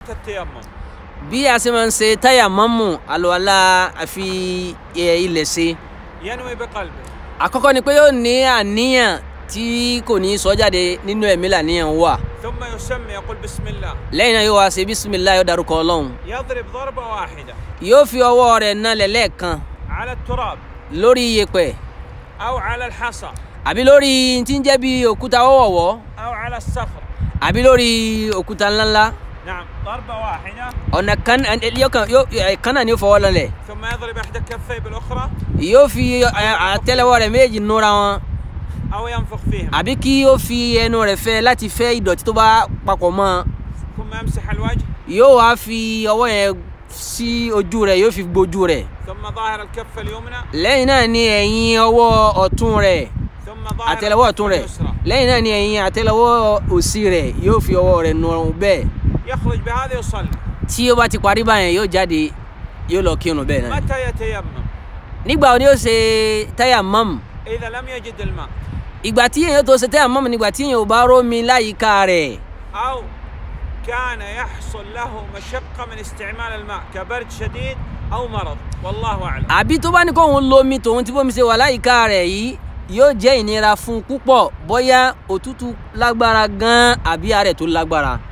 التيمم bí a ṣe máa ń ṣe táyà mọ́mù àlùwàlá àfi ẹ, ilẹ̀ ṣe ينوي بقلبه àkọ́kọ́ ni pé yóò ní àníyàn tí kò ní sọ jáde nínú ẹ̀mí làníyàn wà ثم يسمي يقول بسم الله lẹ́yìn náà yóò wá ṣe bísímìlá yóò darúkọ ọlọ́run يضرب ضربة واحدة yóò fi ọwọ́ rẹ̀ nalẹ̀ lẹ́ẹ̀kan على التراب lórí iyẹ̀pẹ̀ أو على الحصى àbí lórí tí ń jẹ́ bí òkúta wọ́wọ́wọ́ أو على الصخر àbí lórí òkúta ńláńlá نعم ضربة واحدة ọ̀nà kan yóò kan- yóò ẹ̀, kan náà ni yóò fọwọ́ lọlẹ̀ ثم يضرب إحدى كفيه بالأخرى yóò fi ẹ, àtẹ́lẹwọ́ rẹ̀ méjì núra wọn أو ينفخ فيهم àbí kí yóò fi ẹnu rẹ̀ fẹ́ láti fẹ́ ìdọ̀tí tó bá papọ̀ mọ́ ọ. ثم يمسح الوجه yóò wá fi ọwọ́ yẹn sí ojú rẹ̀ yóò fi gbójú rẹ̀ ثم ظاهر الكف اليمنى lẹ́yìn náà ni ẹ̀yìn ọwọ́ ọ̀tún rẹ̀ ثم ظاهر àtẹ́lẹwọ́ الكف ọ̀tún rẹ̀ اليسرى lẹ́yìn náà ni ẹ̀yìn àtẹ́lẹwọ́ òsì rẹ̀ yóò fi ọwọ́ rẹ̀ nù ọrùn bẹ́ẹ̀ يخرج بهذا يصلي tí ó bá ti parí báyẹn yóò jáde yóò lọ kírun bẹ́ẹ̀ náà متى يتيمم nígbà wo ni yóò ṣe táyà mọ́mù إذا لم يجد الماء ìgbà tí èèyàn tó ṣe táyà mọ́mù nígbà tí èèyàn ò bá rómi láyìíká rẹ̀ أو كان يحصل له مشقة من استعمال الماء كبرد شديد أو مرض والله أعلم àbí tó bá ní kóun lomi tòun tí bómi ṣe wà láyìíká rẹ̀ yìí yóò jẹ́ ìnira fún un púpọ̀ bóyá òtútù lágbára gan-an àbí àárẹ̀ tó lágbára